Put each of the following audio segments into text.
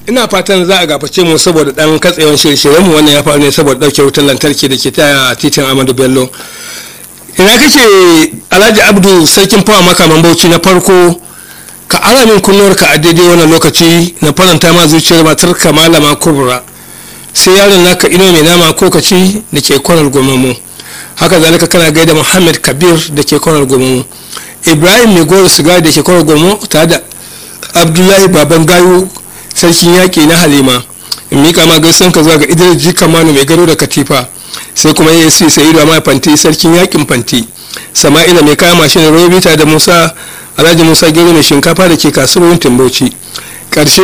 ina fatan za a gaface mu saboda dan katsewan shirye mu wannan ya faru ne saboda dauke wutar lantarki da ke ta titin amadu bello ina kake alhaji abdu sarkin fawa makaman bauchi na farko ka ara min kunnuwarka a daidai wannan lokaci na faranta ma zuciyar matar ka malama kubra sai yaron naka ino mai nama ko kaci da ke kwanar gomamu haka zalika kana gaida muhammad kabir da ke kwanar gomamu ibrahim mai goro sigari da ke kwanar gomamu tare da abdullahi baban gayu sarkin yaƙi na halima in mika ma gaisan ka zuwa ga idris jika manu mai gado da katifa sai kuma asc sa'idu amma fanti sarkin yaƙin fanti sama'ila mai kaya mashin robi tare da musa alhaji musa gero mai shinkafa da ke kasuwar timbauci karshe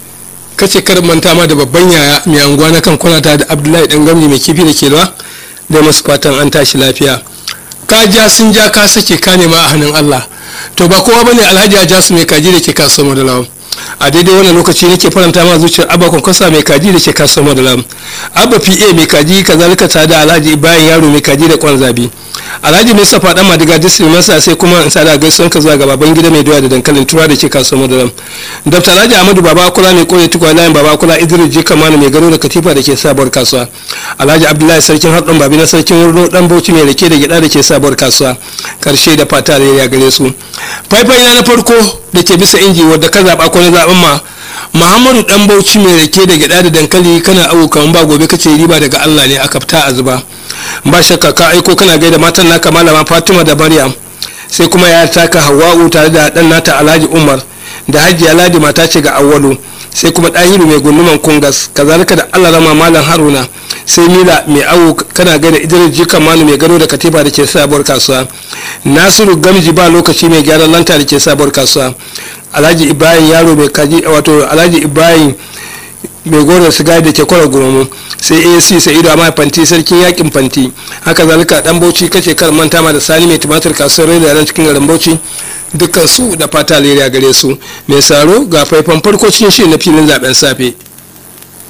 kace kar manta ma da babban yaya mai anguwa na kan kwanata da abdullahi dan gamji mai kifi da ke da da masu fatan an tashi lafiya ka ja sun ja ka sake ka nema a hannun allah to ba kowa bane alhaji ya ja su mai kaji da ke kasuwar madalawa a daidai wannan lokaci nake faranta ma zuciyar abba kwankwasa mai kaji da ke kasuwar madalawa abba pa mai kaji kazalika tare da alhaji bayan yaro mai kaji da kwan zabi alhaji mustapha dan madiga district masa sai kuma in sada gaisuwan ka zuwa ga baban gida mai doya da dankalin tura da ke kasuwar madaram dr alhaji ahmadu baba kula mai kore tukwa layin baba kula idris jika mana mai garo da katifa da ke sabuwar kasuwa alhaji abdullahi sarkin haɗin babi na sarkin wurno dan bauchi mai rake da gida da ke sabuwar kasuwa karshe da fata da ya gare su faifai na na farko da ke bisa inji wadda ka zaɓa ko na zaɓen ma muhammadu dan bauchi mai rake da gida da dankali kana abubuwan ba gobe kace riba daga allah ne a kafta a zuba ba shakka ka aiko kana gaida matan naka malama fatima da maryam sai kuma ya taka hawa'u tare da dan nata alhaji umar da hajiya ladi mata ce ga awwalu sai kuma ɗahiru mai gunduman kungas kazalika da allah rama malam haruna sai mila mai awo kana gaida idris jikan manu mai gado da katifa da ke sabuwar kasuwa nasiru gamji ba lokaci mai gyaran lanta da ke sabuwar kasuwa alhaji ibrahim yaro mai kaji wato alhaji ibrahim mai goron sigari da ke kwara gurumu sai asc sa'idu amma fanti sarkin yakin fanti haka zalika dan bauchi kace kar manta ma da sani mai tumatir kasuwar rai da cikin garin bauchi dukkan su da fata leriya gare su mai saro ga faifan farko cikin shirin na filin zaben safe